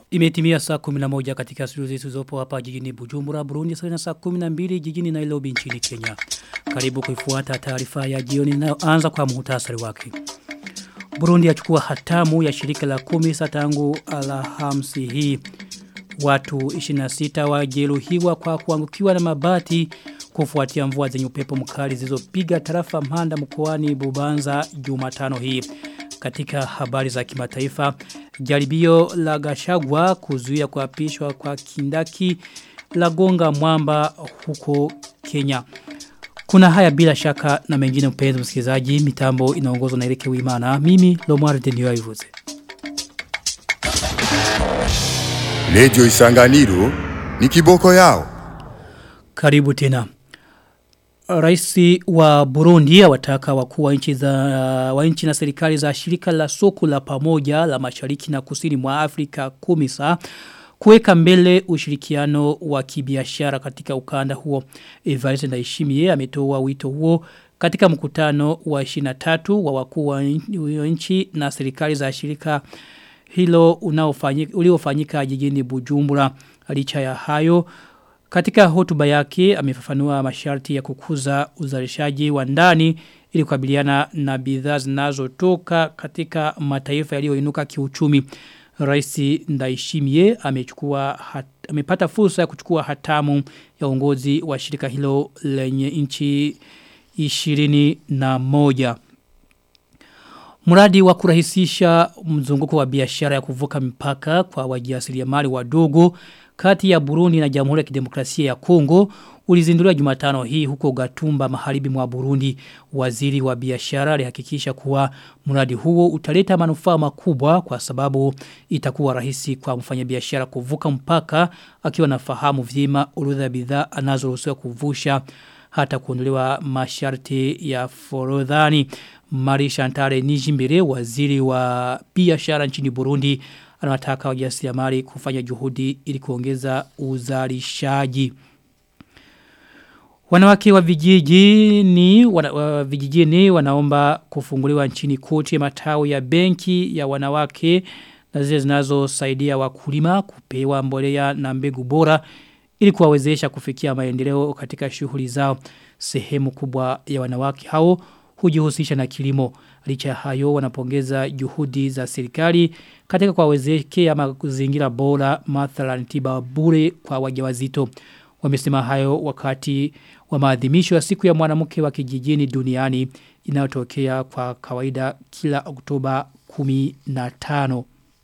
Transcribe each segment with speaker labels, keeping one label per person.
Speaker 1: Imetimia saa 11 katika studio zetu zopo hapa jijini Bujumbura, Burundi, sawa na saa 12 jijini Nairobi nchini Kenya. Karibu kuifuata taarifa ya jioni inayoanza kwa muhtasari wake. Burundi yachukua hatamu ya shirika la kumi tangu Alhamisi hii. Watu 26 wajeruhiwa kwa kuangukiwa na mabati kufuatia mvua zenye upepo mkali zilizopiga tarafa Mhanda mkoani Bubanza Jumatano hii. Katika habari za kimataifa, jaribio la Gashagwa kuzuia kuapishwa kwa kindaki la gonga mwamba huko Kenya. Kuna haya bila shaka na mengine mpenzi msikilizaji, mitambo inaongozwa na Erike Wimana. Mimi Lomar Denio Ivuze.
Speaker 2: Lejo Isanganiro ni kiboko yao.
Speaker 1: Karibu tena. Raisi wa Burundi wataka wakuu wa nchi za wa nchi na serikali za shirika la soko la pamoja la Mashariki na Kusini mwa Afrika kumisa kuweka mbele ushirikiano wa kibiashara katika ukanda huo. Evariste Ndayishimiye ametoa wito huo katika mkutano wa 23 wa wakuu wa nchi na serikali za shirika hilo unaofanyika uliofanyika jijini Bujumbura. Licha ya hayo katika hotuba yake amefafanua masharti ya kukuza uzalishaji wa ndani ili kukabiliana na bidhaa zinazotoka katika mataifa yaliyoinuka kiuchumi. Rais Ndaishimie amechukua hat, amepata fursa ya kuchukua hatamu ya uongozi wa shirika hilo lenye nchi 21. Mradi wa kurahisisha mzunguko wa biashara ya kuvuka mipaka kwa wajasiriamali wadogo kati ya Burundi na Jamhuri ya Kidemokrasia ya Kongo ulizinduliwa Jumatano hii huko Gatumba maharibi mwa Burundi. Waziri wa biashara alihakikisha kuwa mradi huo utaleta manufaa makubwa kwa sababu itakuwa rahisi kwa mfanyabiashara kuvuka mpaka akiwa nafahamu vyema orodha ya bidhaa anazoruhusiwa kuvusha hata kuondolewa masharti ya forodhani. Mari Shantare Nijimbere waziri wa biashara nchini Burundi anawataka wajasiriamali kufanya juhudi ili kuongeza uzalishaji. Wanawake wa vijijini wana, wa vijijini wanaomba kufunguliwa nchini koti ya matawi ya benki ya wanawake na zile zinazosaidia wakulima kupewa mbolea na mbegu bora ili kuwawezesha kufikia maendeleo katika shughuli zao. Sehemu kubwa ya wanawake hao hujihusisha na kilimo. Licha ya hayo wanapongeza juhudi za serikali katika kuwawezekea mazingira bora mathalan tiba bure kwa wajawazito. Wamesema hayo wakati wa maadhimisho ya siku ya mwanamke wa kijijini duniani inayotokea kwa kawaida kila Oktoba 15.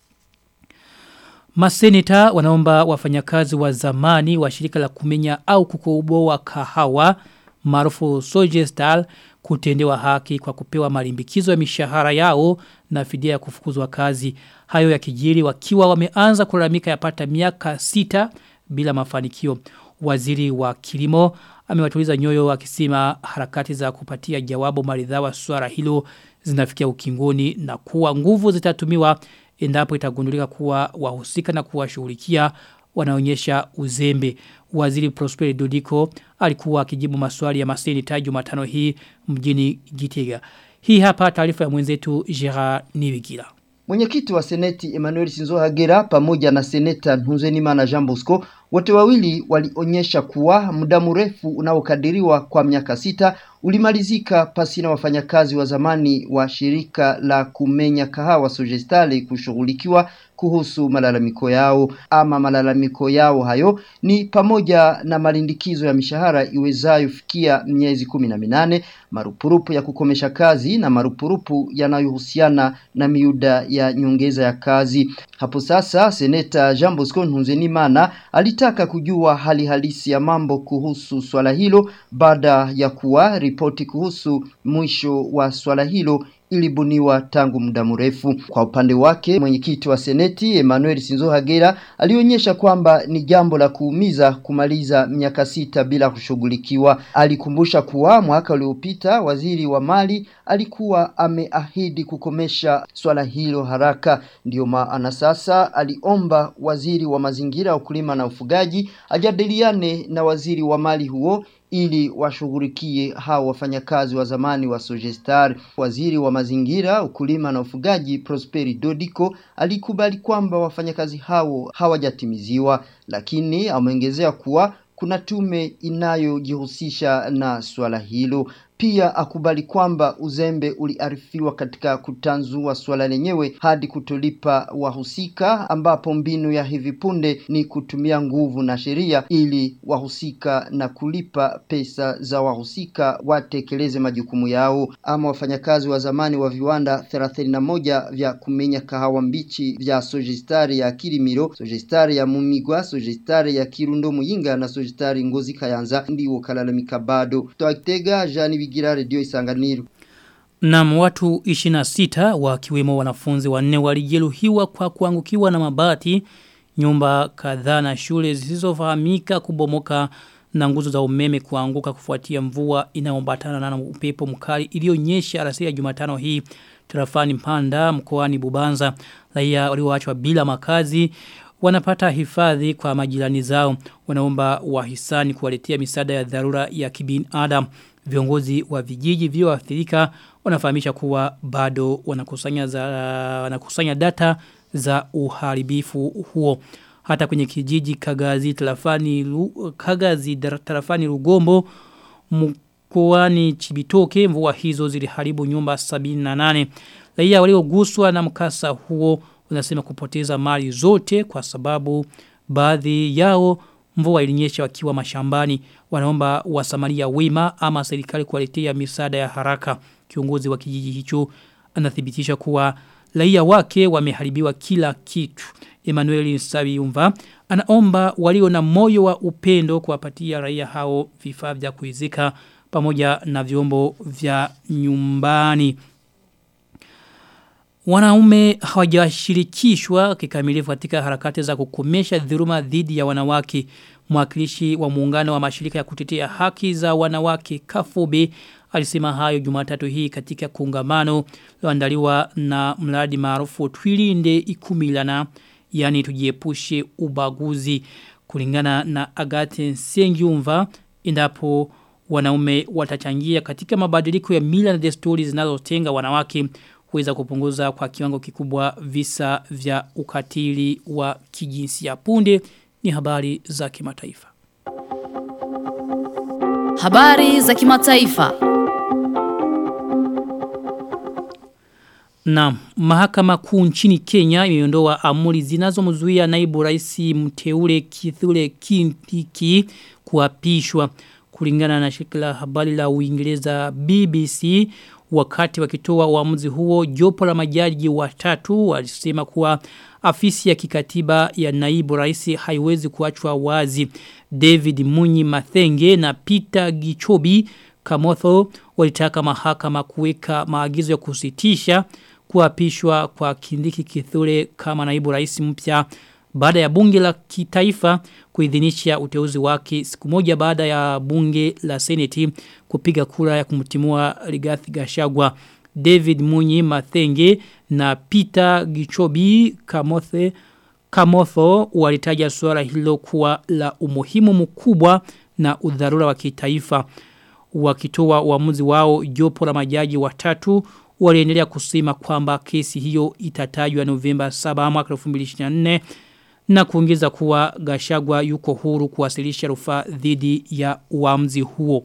Speaker 1: Maseneta wanaomba wafanyakazi wa zamani wa shirika la kumenya au kukoboa kahawa maarufu Sojestal kutendewa haki kwa kupewa malimbikizo ya mishahara yao na fidia ya kufukuzwa kazi. Hayo ya kijiri wakiwa wameanza kulalamika yapata miaka sita bila mafanikio. Waziri wa kilimo amewatuliza nyoyo akisema harakati za kupatia jawabu maridhawa swala hilo zinafikia ukingoni na kuwa nguvu zitatumiwa endapo itagundulika kuwa wahusika na kuwashughulikia wanaonyesha uzembe. Waziri Prosper Dodiko alikuwa akijibu maswali ya maseni taju matano hii mjini Gitega. Hii hapa taarifa ya mwenzetu Gerard Niwigila.
Speaker 3: Mwenyekiti wa Seneti Emmanuel Sinzohagera pamoja na Seneta Ntunzenimana Jean Bosco wote wawili walionyesha kuwa muda mrefu unaokadiriwa kwa miaka sita ulimalizika pasina wafanyakazi wa zamani wa shirika la kumenya kahawa Sogestale kushughulikiwa kuhusu malalamiko yao. Ama malalamiko yao hayo ni pamoja na malindikizo ya mishahara iwezayo fikia miezi kumi na minane, marupurupu ya kukomesha kazi na marupurupu yanayohusiana na miuda ya nyongeza ya kazi. Hapo sasa Seneta Jean Bosco Ntunzenimana alitaka kujua hali halisi ya mambo kuhusu swala hilo baada ya kuwa ripoti kuhusu mwisho wa swala hilo ilibuniwa tangu muda mrefu. Kwa upande wake, mwenyekiti wa seneti Emmanuel Sinzohagera alionyesha kwamba ni jambo la kuumiza kumaliza miaka sita bila kushughulikiwa. Alikumbusha kuwa mwaka uliopita waziri wa mali alikuwa ameahidi kukomesha swala hilo haraka. Ndiyo maana sasa aliomba waziri wa mazingira, ukulima na ufugaji ajadiliane na waziri wa mali huo ili washughulikie hao wafanyakazi wa zamani wa Sogestar. Waziri wa mazingira, ukulima na ufugaji Prosperi Dodiko alikubali kwamba wafanyakazi hao hawajatimiziwa, lakini ameongezea kuwa kuna tume inayojihusisha na swala hilo. Pia akubali kwamba uzembe uliarifiwa katika kutanzua swala lenyewe hadi kutolipa wahusika, ambapo mbinu ya hivi punde ni kutumia nguvu na sheria ili wahusika na kulipa pesa za wahusika watekeleze majukumu yao. Ama wafanyakazi wa zamani wa viwanda 31 vya kumenya kahawa mbichi vya Sojistari ya Kirimiro, Sojistari ya Mumigwa, Sojistari ya Kirundo Muyinga na Sojistari Ngozi Kayanza ndiwo kalalamika bado. Twagitega Jani Bigira Radio Isanganiro.
Speaker 1: Na watu 26 wakiwemo wanafunzi wanne walijeruhiwa kwa kuangukiwa na mabati nyumba kadhaa na shule zisizofahamika kubomoka na nguzo za umeme kuanguka kufuatia mvua inayoambatana na upepo mkali iliyonyesha alasiri ya Jumatano hii tarafani Mpanda mkoani Bubanza raia walioachwa bila makazi wanapata hifadhi kwa majirani zao wanaomba wahisani kuwaletea misaada ya dharura ya kibinadamu viongozi wa vijiji vilivyoathirika wanafahamisha kuwa bado wanakusanya za wanakusanya data za uharibifu huo hata kwenye kijiji Kagazi tarafani Lu, Kagazi tarafani Rugombo mkoani Chibitoke mvua hizo ziliharibu nyumba 78 raia walioguswa na mkasa huo wanasema kupoteza mali zote kwa sababu baadhi yao mvua ilinyesha wakiwa mashambani wanaomba wasamaria wema ama serikali kuwaletea misaada ya haraka kiongozi wa kijiji hicho anathibitisha kuwa raia wake wameharibiwa kila kitu Emmanuel Sabiumva anaomba walio na moyo wa upendo kuwapatia raia hao vifaa vya kuizika pamoja na vyombo vya nyumbani Wanaume hawajashirikishwa kikamilifu katika harakati za kukomesha dhuluma dhidi ya wanawake. Mwakilishi wa muungano wa mashirika ya kutetea haki za wanawake Kafobe alisema hayo Jumatatu hii katika kongamano loandaliwa na mradi maarufu Twilinde Ikumilana yani tujiepushe ubaguzi kulingana na Agate Sengyumva endapo wanaume watachangia katika mabadiliko ya mila na desturi zinazotenga wanawake kuweza kupunguza kwa kiwango kikubwa visa vya ukatili wa kijinsia punde ni habari za kimataifa.
Speaker 4: Habari za kimataifa.
Speaker 1: Na mahakama kuu nchini Kenya imeondoa amri zinazomzuia naibu rais mteule Kithure Kindiki kuapishwa kulingana na shirika la habari la Uingereza BBC wakati wakitoa uamuzi huo jopo la majaji watatu walisema kuwa afisi ya kikatiba ya naibu rais haiwezi kuachwa wazi David Munyi Mathenge na Peter Gichobi Kamotho walitaka mahakama kuweka maagizo ya kusitisha kuapishwa kwa Kindiki Kithure kama naibu rais mpya baada ya bunge la kitaifa kuidhinisha uteuzi wake siku moja baada ya bunge la seneti kupiga kura ya kumtimua Rigathi Gachagua David Munyi Mathenge na Peter Gichobi Kamothe Kamotho walitaja suala hilo kuwa la umuhimu mkubwa na udharura wa kitaifa wakitoa uamuzi wao jopo la majaji watatu waliendelea kusema kwamba kesi hiyo itatajwa Novemba 7 mwaka 2024 na kuongeza kuwa Gashagwa yuko huru kuwasilisha rufaa dhidi ya uamuzi huo.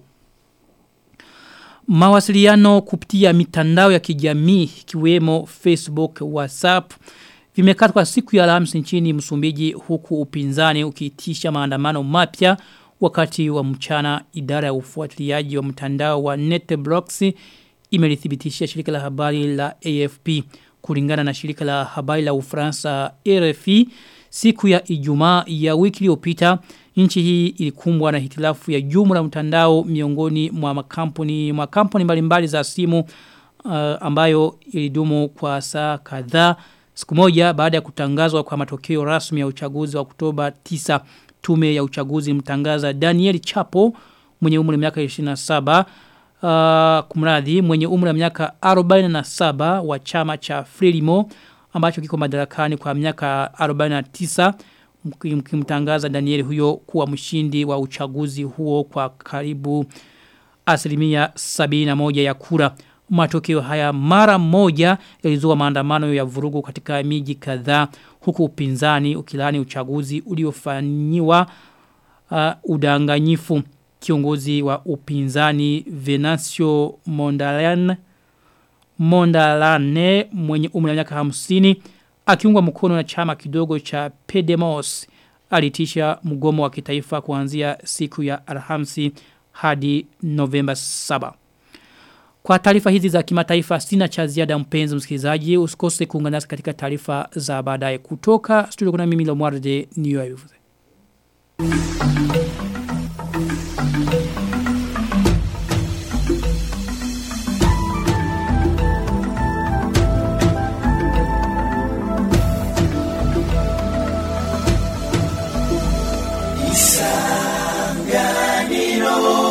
Speaker 1: Mawasiliano kupitia mitandao ya kijamii ikiwemo Facebook, WhatsApp vimekatwa siku ya Alhamisi nchini Msumbiji huku upinzani ukiitisha maandamano mapya wakati wa mchana idara ya ufuatiliaji wa mtandao wa NetBlocks imelithibitisha shirika la habari la AFP kulingana na shirika la habari la Ufaransa RFI siku ya Ijumaa ya wiki iliyopita nchi hii ilikumbwa na hitilafu ya jumla mtandao miongoni mwa makampuni mwa kampuni mbalimbali za simu uh, ambayo ilidumu kwa saa kadhaa siku moja baada ya kutangazwa kwa matokeo rasmi ya uchaguzi wa Oktoba 9 tume ya uchaguzi mtangaza Daniel Chapo mwenye umri wa miaka 27 uh, kumradhi mwenye umri wa miaka 47 wa chama cha Frelimo ambacho kiko madarakani kwa miaka 49 mkimtangaza Daniel huyo kuwa mshindi wa uchaguzi huo kwa karibu asilimia sabini na moja ya kura. Matokeo haya mara moja yalizua maandamano ya vurugu katika miji kadhaa huku upinzani ukilani uchaguzi uliofanyiwa uh, udanganyifu kiongozi wa upinzani Venancio Mondalane Mondalane mwenye umri wa miaka 50 akiungwa mkono na chama kidogo cha Pedemos alitisha mgomo wa kitaifa kuanzia siku ya Alhamisi hadi Novemba 7. Kwa taarifa hizi za kimataifa sina cha ziada mpenzi msikilizaji usikose kuungana nasi katika taarifa za baadaye kutoka studio kuna mimi Lomwarde New York.
Speaker 5: Isanganiro